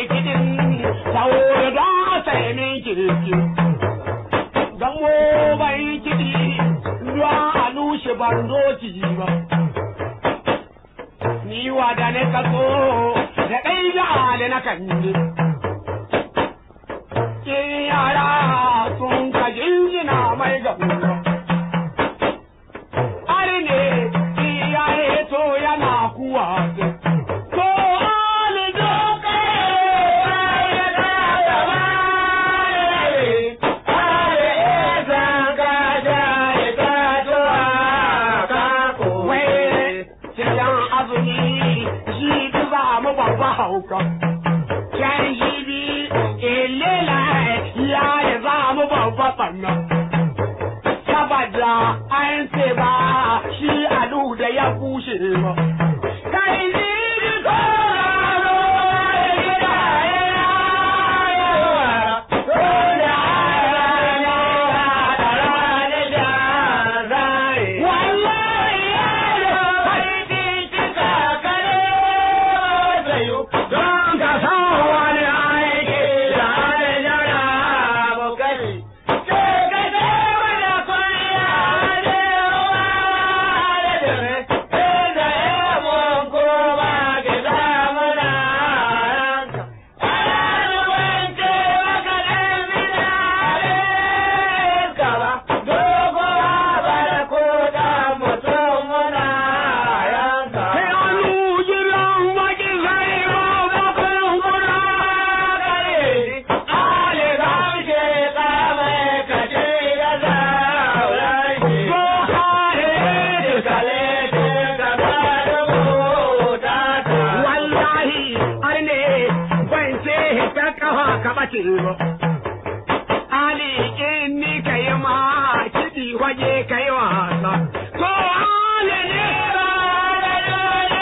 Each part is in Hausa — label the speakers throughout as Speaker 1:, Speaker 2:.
Speaker 1: kiɗin saboda don sai min kirki. Gamo bai kiɗi ruwa a lushe ban zo ki ba. Ni wada ne kaso da ɗai da ale na kanje. Ke yara sun ka jinjina mai gaba. Ari ne iyaye to yana kuwa. Ko ali doka Wai, cikin azumi shi za mu babba hauka. Can shi bi ilela ya yi za mu babba ɓanna. Saboda an ce ba shi alu da ya bushe ba. Kai ni bi sauraro gida Wallahi don ka san wani aiki da Sai hannu jiran maki sai ba bakon kuna gare. Ale gamshe kame kace da zaurari. Ko hare da Wallahi har ne ban ce ta kafa ka bace ba. Ali in ni kai ma kiɗi waje kai wasa. Ko ale ne ba da dole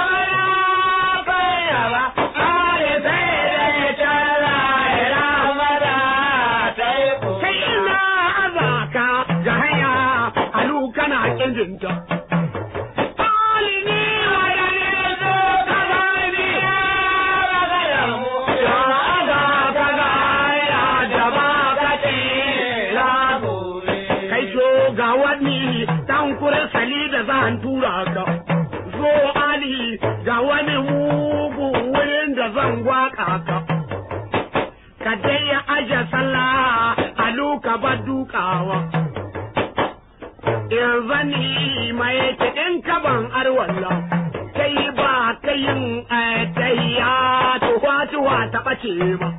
Speaker 1: ba. Ale sai da tara ramada sai ina azaka ga hanya alu kana kinjinta. Ali ne wa da ne zo ka gani ya azaka ga ya da ba ka tela kai so ga wani dan kuren sali da zan tura ka zo ali ga wani mugu wurin da zan gwaka ka ka dai ya aje sallah alu ka ba dukawa in zani mai kiɗin kaban arwalla kai ba kayin tayya tuwa tuwa ta ɓace ba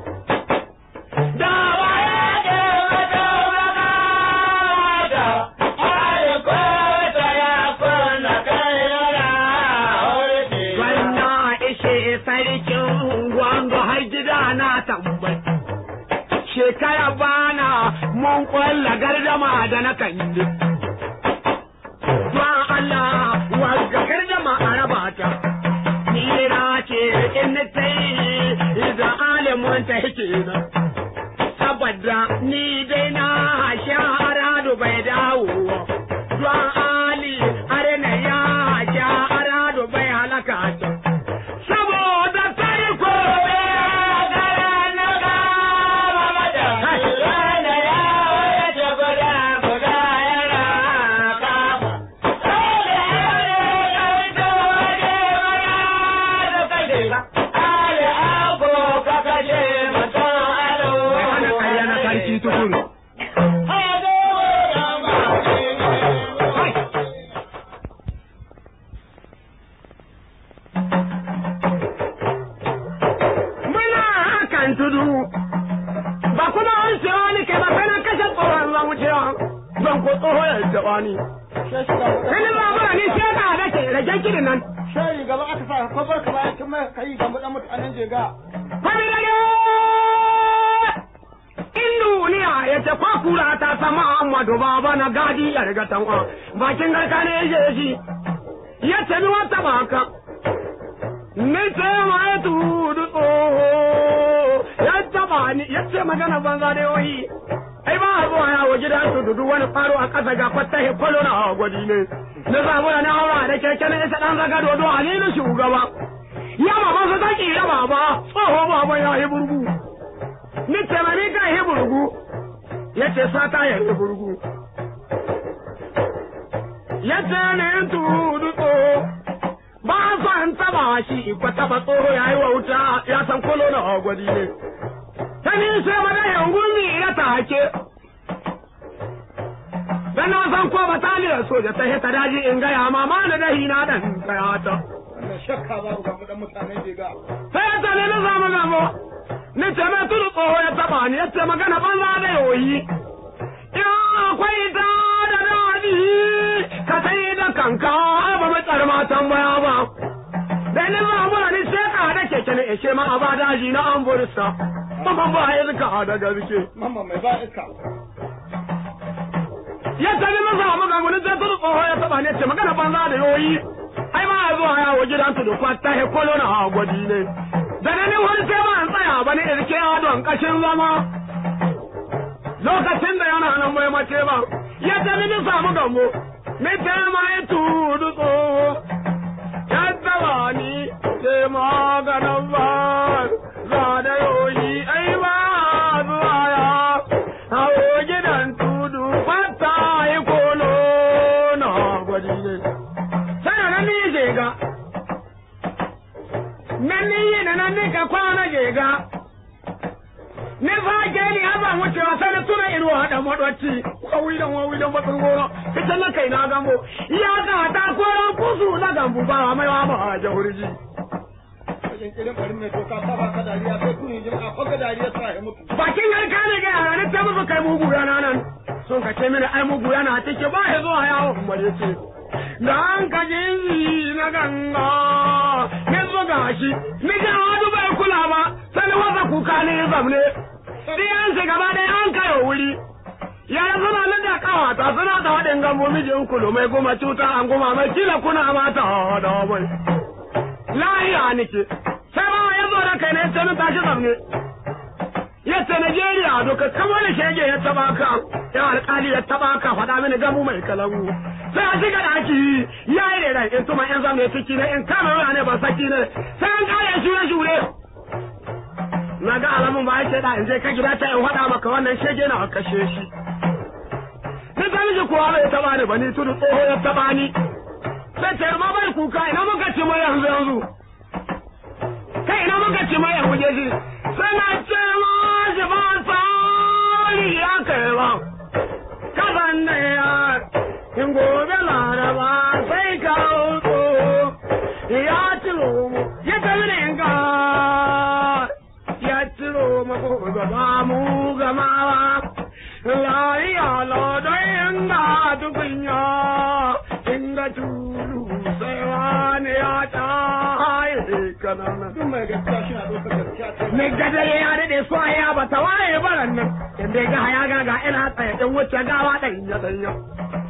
Speaker 1: da waye Wannan ishe sarkin gwanga har gida na tambayi. Shekara bana mun kwalla gardama da na kandi. Don Allah wagga gardama a raba ta. Ni na ce in ta yi da alimin ta yake na. Saboda ni dai na sha bai dawo. Don Ali arena ya sha arado bai halaka ta. Saboda sai ko hana karya na sarki tukuru. Muna hakan tudu, ba kuma an cewa ni kai ba sai na kashe tsohon zan wucewa, zan ko tsohon ya taɓa ni. Sani ba mura ni sai ka da ke rage kirin nan.
Speaker 2: shayi gaba aka sa ko barka ba kin mai kai ga mutan mutanen jega
Speaker 1: Kwami rage! In duniya ya ce kwa kura ta sama Ahmadu baba na gadi ya riga tanwa, bakin garka ne ya je shi, ya ce mi wata baka. Ni ce ma ya tudu tsoho, ya taba ni, ya ce magana banza da yoyi. Ai ba a zuwa yawo gidan su dudu wani faro a ƙasa ga fattahi kwalo na gwadi ne. Na zamu da na haura da keke na isa ɗan zaga dodo a ni shugaba. Ya baban su ta kira baba tsoho baba ya yi burgu ni ce ma ni ka yi burgu ya ce sata ya yi burgu ya ce ne tudu tsoho ba san taba shi ba taba tsoho ya yi wauta ya san kolo na agwadi ne ta ni sai mana yangumi ya take dan na san ko bataliyar soja ta hita daji in gaya ma ma na dahi na dan kaya ta
Speaker 2: Wannan shakka babu ga dan mutanen Jega.
Speaker 1: sai ya tane na samu gamo ni ce mai tudu tsoho ya taba ni ya ce magana banza da yoyi ya akwai ta da daɗi ka sai da kanka ba mai tsarma tambaya ba da ni zamu ni sheka da keke ne ishe ma a ba daji na an bursa mamman ba ya zika da gaske
Speaker 2: Mamma mai ba iska.
Speaker 1: ya tabi masa wa maka gudun sai tudu tsoho ya taba ne ce magana banza da yoyi ai ma ya zuwa yawo gidan tudu kwata he kolo na gwadi ne da na ni wani sai ba an tsaya ba ne irke ya don kashin zama lokacin da yana nan bai mace ba ya tabi ni samu gambo ni ce ma ya tudu tsoho ya taba ni ce maganan ba za da yoyi ai ba zuwa ya hawo gidan tudu fata yi kolo na gwadi ne. Sai da nan ni je ga, nan ni yi da nan ni ka kwana je ga. Ni fa ke ni haba wucewa sai na tuna iru haɗa maɗwaci, wawi da wawi da matsin goro, ita na kai na gambo, ya ga ta koran kusu na gambu ba mai wa ba a jahurji.
Speaker 2: Wajen kirin bari mai doka ta ba ka dariya sai kuni jin a kwaka dariya sa ya mutu.
Speaker 1: bakin garka ne ga yara ne ta musu kai mugu yana nan sun ka ce mini ai mugu yana cike ba ya zuwa yawo kuma ya ce da an ka jinzi na ganga ne zo ga shi ni ga wadu bai kula ba sai ni wasa kuka ne ya zamne diyan shi gaba ɗaya an kayo wuri yara suna nan da kawata suna da haɗin gambo mijin kulu mai goma cuta an goma mai kila kuna mata da bai lahiya nike sai ba ya zo da kai ne sai ni tashi zamne yadda Najeriya doka kama da shege ya taba ka ya alkali ya taba ka faɗa mini gamu mai kalamu sai a shiga daki ya yi rera in tuma in zamu ne ciki ne in kama ruwa ne ba saki ne sai an kare shure shure na ga alamun ba yake da in je ka gida ta in faɗa maka wannan shege na kashe shi ni ta miji kuwa bai taba ni ba ni tudu tsoho ya taba ni sai ce ma bai kuka ina muka ci mai yanzu yanzu kai ina muka ci mai yanzu je shi suna ce ma shi ba tsari ya kai ba kasan da ya in gobe laraba sai ka wuto ya ciro mu ya tafi da yanka ya ciro mu ko gaba mu gama ba lafiya lodon yanga tukunya inda tulu sai wani ya tayi kanana
Speaker 2: Duk mai gaskiya shi na ɗaukar gaskiya ta
Speaker 1: Mai gadare ya daɗe so ya ba ta waye baran nan, inda ga ya ga ga ina tsaye ɗin wuce gawa ɗan ya ɗanya.